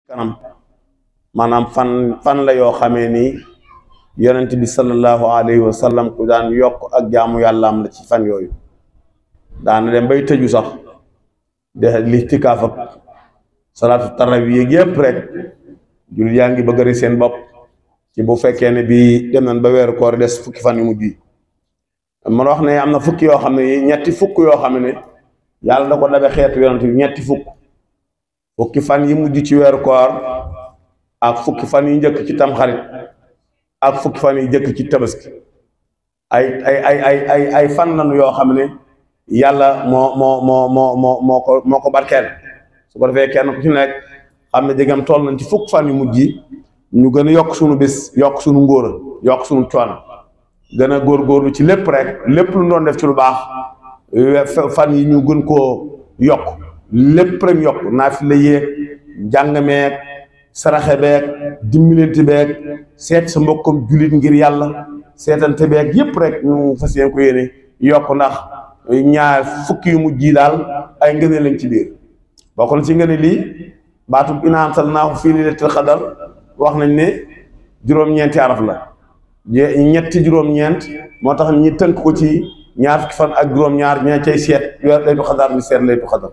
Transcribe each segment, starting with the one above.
kanam maanaam fan fan la yoo xamee ni yonent bi sallallahu alayhi wa sallam ku daan yokk ak jaamu yàllaam la ci fan yooyu daana dem bay tëju sax de lixtikaaf ak salaatu tarawih yéeg yëpp rek jul yaa ngi bëgg a seen bopp ci bu fekkee ne bii dem nañ ba weeru koor des fukki fan yu mujj yi man wax ne am na fukki yoo xam ne ñetti fukk yoo xam ne yàlla da ko dabe xeetu yonent bi ñetti fukk fukki fan yi mujj ci weeru koor ak fukki fan yi njëkk ci tamxarit ak fukki fan yi njëkk ci tabaski ay ay ay ay ay ay fan lañu yoo xam ne yàlla moo moo moo moo moo moo ko moo ko barkeel su ko defee kenn ku ci nekk xam ne jegam toll nañ ci fukk fan yu mujj yi ñu gën a yokk suñu bis yokk suñu ngóora yokk suñu coono gën a góorgóorlu ci lépp rek lépp lu doon def ci lu baax fan yi ñu gën koo yokk lépp rek yokk naafila yéeg jàng meeg saraxe beeg dimbalante beeg seet sa mbokkam jullit ngir yàlla seetante beeg yépp rek ñu fas yéen ko yéene yokk ndax ñaar fukki yu mujj yi daal ay ngëneel lañ ci biir bokk na ci ngëneel lii baatub inaa anzalnaahu fii laylatil qadar wax nañ ne juróom-ñeenti araf la ñetti juróom-ñeent moo tax ñi tënk ko ci ñaar fukki fan ak juróom-ñaar ña cay seet weer laytu xadar ni seet laytu xadar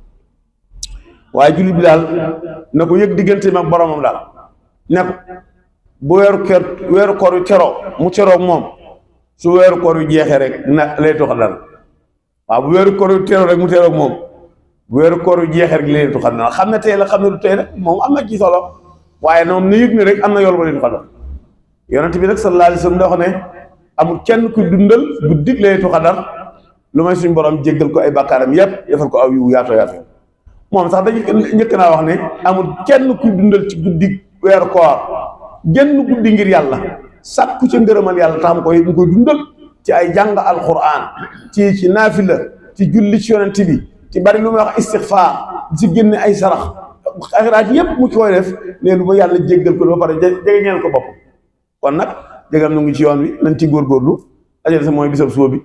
waaye jullit bi daal na ko yëg diggante mag boromam daal ne ko bu weeru kër weeru koor yu teroo mu teroog moom su weeru koor yu jeexee rek na laytu xadar waaw bu weeru koor yu teroo rek mu teroog moom bu weeru koor yu jeexee rek laytu xadar xam ne tey la xam ne du tey rek moom am na ci solo waaye moom na yëg ne rek am na yool ba laytu xadar yonent bi nag sallallahu alayhi wa sallam da wax ne amul kenn ku dundal guddi laytu xadar lu may suñ borom jéggal ko ay bàkkaaram yépp defal ko aw yu yaatoo yaatoo moom sax dañu njëkk naa wax ne amul kenn kuy dundal ci guddi weeru koor genn guddi ngir yàlla sàkku ca ngërëmal yàlla tax mu koy mu koy dundal ci ay jàng alquran ci ci naafila ci julli ci yonent bi ci bari lu muy wax istixfaar ci génne ay sarax xayraat yépp mu ci koy def ne lu ma yàlla jéggal ko ba pare jege ñeel ko bopp kon nag jegam nu ngi ci yoon wi nañ ci góorgóorlu ajal sa mooy bisab suba bi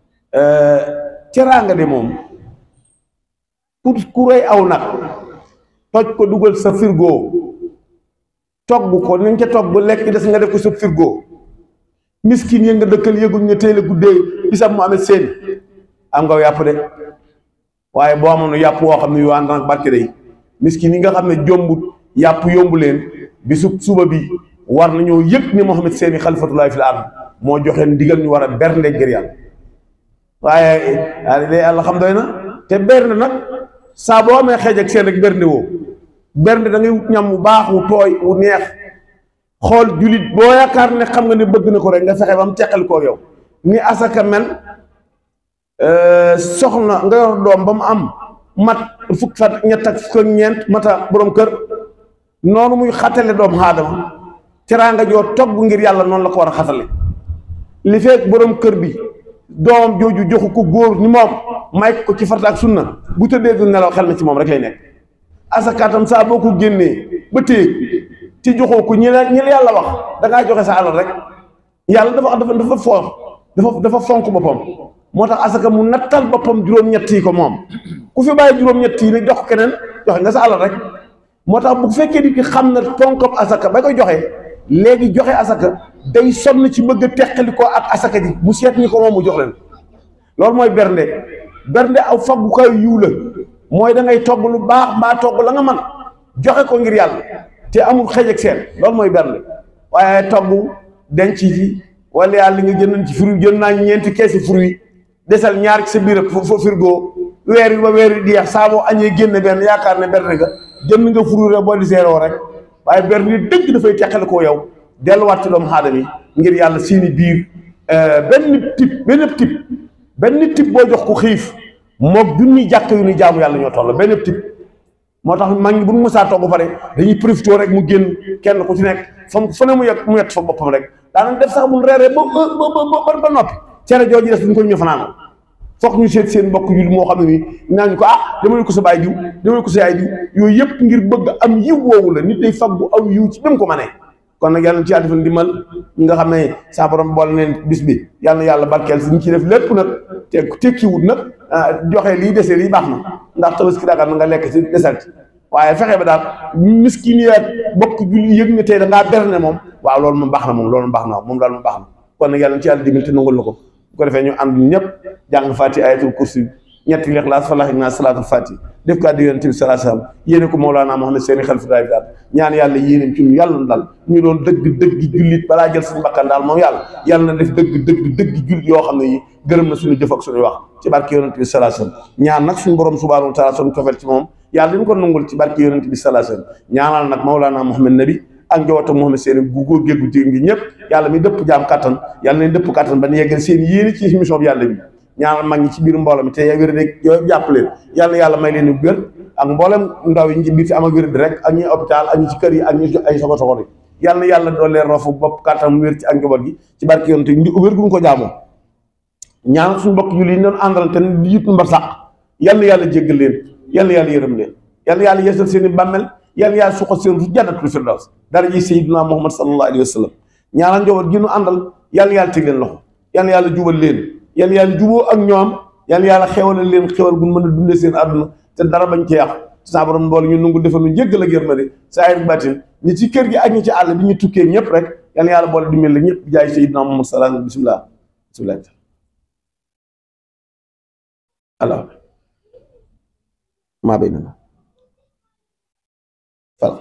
teraanga de moom pour ku rey aw nag toj ko dugal sa frigo togg ko nañ ca togg ba lekk des nga def ko sa frigo miskin ya nga dëkkal yëguñ nga teel a guddee bisab mu amee seen am nga yàpp de waaye boo amoon yàpp woo xam ne yu ànd nag barke day miskin yi nga xam ne jombut yàpp yombu leen bisu suba bi war nañoo yëg ni Muhammad seeni xalifatullahi fil ard moo joxe ndigal ñu war a bernde ngir yàlla waaye de yàlla xam doy na te bernde nag saa boo amee xeej ak seen rek bernde woo bernde da ngay wut ñam wu baax wu tooy wu neex xool julit boo yaakaar ne xam nga ne bëgg na ko rek nga fexe ba mu teqal koo yow ni asaka mel soxna nga yor doom ba mu am mat fukk fan ñett ak fukk ak ñeent mata borom kër noonu muy xatale doom aadama teraanga joo togg ngir yàlla noonu la ko war a xatale li fekk borom kër bi doomam jooju joxu ko góor ni moom may ko ci farta ak sunna bu tëddee du nelaw xel na ci moom rek lay nekk asakaatam saa boo ko génnee ba téye ci joxoo ko ñi la ñi la yàlla wax da ngaa joxe sa alal rek yàlla dafa dafa dafa foox dafa dafa fonk boppam moo tax asaka mu nattal boppam juróom-ñett yi ko moom ku fi bàyyi juróom-ñett yi ne jox keneen joxe nga sa alal rek moo tax bu fekkee nit ki xam na fonkam asaka ba koy joxe léegi joxe asaka day sonn ci bëgg a teqali ko ak asaka ji mu seet ñi ko moom mu jox leen loolu mooy bernde bernde aw faggukaay yiw la mooy da ngay togg lu baax mbaa togg la nga man joxe ko ngir yàlla te amul xëj ak seen loolu mooy bernde waaye togg denc ci wala yàlla li nga jënd ci fruit jënd naa ñeenti keesi fruit desal ñaar ci sa biir fo frigo weer wi ba weer wi di yeex saa boo añee génn benn yaakaar ne bernde nga jënd nga fruit rek boo di seeroo rek waaye bernde dëgg dafay teqale koo yow delluwaat ci doomu aadama yi ngir yàlla seeni biir benn type benn type benn type boo jox ko xiif moog junni jàkk yu ni jaamu yàlla ñoo toll benn type moo tax mag ñi bu mu mësaa togg ba pare dañuy profité rek mu génn kenn ku ci nekk fa fa ne mu yegg mu yett fa boppam rek daanañ def sax mun reeree ba ba ba noppi cere jooju des duñ ko ñu fanaanal foog ñu seet seen mbokk yu moo xam ne nii naañu ko ah dama ko sa baay diw dama ko sa yaay diw yooyu yëpp ngir bëgg am yiw woowu la nit day faggu aw yiw ci même ko ma ne kon nag yàlla ci yàlla defal ndimbal ñi nga xam ne saa borom boole neen bis bi yàlla na yàlla barkeel si ñu ci def lépp nag te tekkiwut nag joxe lii dese lii baax na ndax tabaski dagar na nga lekk ci desal ci waaye fexe ba daal miskin yi ak bokk julli yëg nga tey da ngaa berne moom waaw loolu moom baax na moom loolu baax na moom daal moom baax na kon nag yàlla ci yàlla dimbali te nangul na ko bu ko defee ñu ànd ñëpp jàng fati ayatul kursi ñetti lixlaas falax ak naa salaatul fati def ko addi yonent bi salaa salaam yéene ko Mawlaana Muhammad seeni xel fi daal daal ñaan yàlla yéeneem ci ñu yàlla na daal ñu doon dëgg dëgg jullit balaa jël suñu bakkan daal moom yàlla yàlla na def dëgg dëgg dëgg jullit yoo xam ne yi gërëm na suñu jëf ak suñu wax ci barke yonent bi salaa salaam ñaan nag suñu borom subhaanahu wa taala suñu cofeel ci moom yàlla dañu ko nangul ci barke yonent bi salaa salaam ñaanal nag Mawlaana Muhammad nabi ak njabootam Muhammad seeni gu góor géegu jigéen gi ñëpp yàlla mi dëpp jaam kattan yàlla nañ dëpp kattan ba ñu yeggal seen yéene ci mission bi yàlla bi ñaanal mag ñi ci biir mbooloo mi te wér rek yooyu jàpp leen yàlla yàlla may leen wér ak mboolem ndaw yi ñu ci biir ci am ak wér di rek ak ñi hôpital ak ñi ci kër yi ak ñi ay sogo sogo yi yàlla na yàlla doon leen rofu bopp kattan mu wér ci ak njaboot gi ci barke yoon te wér gu ñu ko jaamoo ñaanal suñu bokk julli yi ñu doon àndal te di yit mbar sàq yàlla na yàlla jéggal leen yàlla yàlla yërëm leen yàlla yàlla yeesal seen i bàmmel yàlla yàlla suqal seen ru jannatul firdaws dara ji sayyidina Muhammad sallallahu alayhi wa sallam ñaanal njaboot gi ñu àndal yàlla yàlla teg leen loxo yàlla yàlla jubal leen yàlla yàlla juboo ak ñoom yàlla yàlla xewalal leen xewal bu mën a dundee seen àdduna te dara bañ ci yàqu saa borom mboole ñu nungu defal ñu jéggal ak yërmande saa yir batin ñi ci kër gi ak ñi ci àll bi ñu tukkee ñëpp rek yàlla yàlla boole dimbali la ñëpp jaay sayyidina Muhammad sallallahu alayhi bismillah bismillah allah maa bay na fal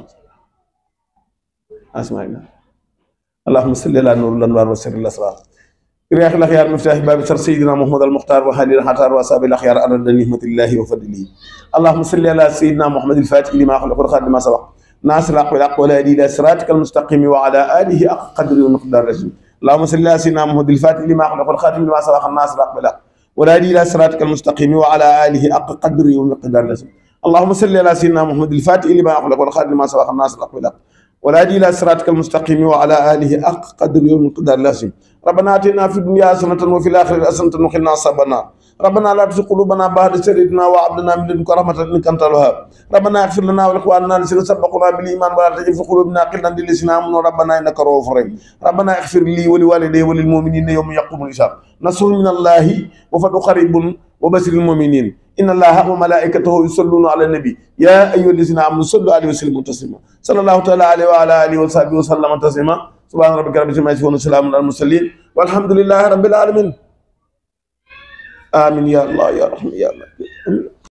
asmaina اللهم صل على نور الانوار وسر الاسرار رياح الاخيار مفتاح باب سر سيدنا محمد المختار وحالي الحتار واصحاب الاخيار ارد نعمه الله وفضله اللهم صل على سيدنا محمد الفاتح لما خلق والخاتم لما سبق ناصر الحق بالحق والهادي الى صراطك المستقيم وعلى اله حق قدر ومقدار رسول اللهم صل على سيدنا محمد الفاتح لما خلق والخاتم لما سبق الناصر الحق بالحق والهادي الى صراطك المستقيم وعلى اله حق قدر ومقدار رسول اللهم صل على سيدنا محمد الفاتح لما خلق والخاتم لما سبق الناصر الحق بالحق والهادي الى صراطك المستقيم وعلى اله حق قدر يوم القدر لازم ربنا اتنا في الدنيا حسنه وفي الاخره حسنه وقنا عذاب النار ربنا لا تزغ قلوبنا بعد إذ هديتنا وهب لنا من لدنك رحمه انك انت الوهاب ربنا اغفر لنا ولاخواننا الذين سبقونا بالايمان ولا تجعل في قلوبنا غلا للذين امنوا ربنا انك رؤوف رحيم ربنا اغفر لي ولوالدي وللمؤمنين يوم يقوم الحساب نصر من الله وفتح قريب وبشر المؤمنين إن الله وملائكته يصلون على النبي يا أيها الذين آمنوا صلوا عليه وسلموا تسليما صلى الله تعالى عليه وعلى آله وصحبه وسلم تسليما سبحان ربك رب العزة عما يصفون وسلام على المرسلين والحمد لله رب العالمين آمين يا الله يا رحمن يا الله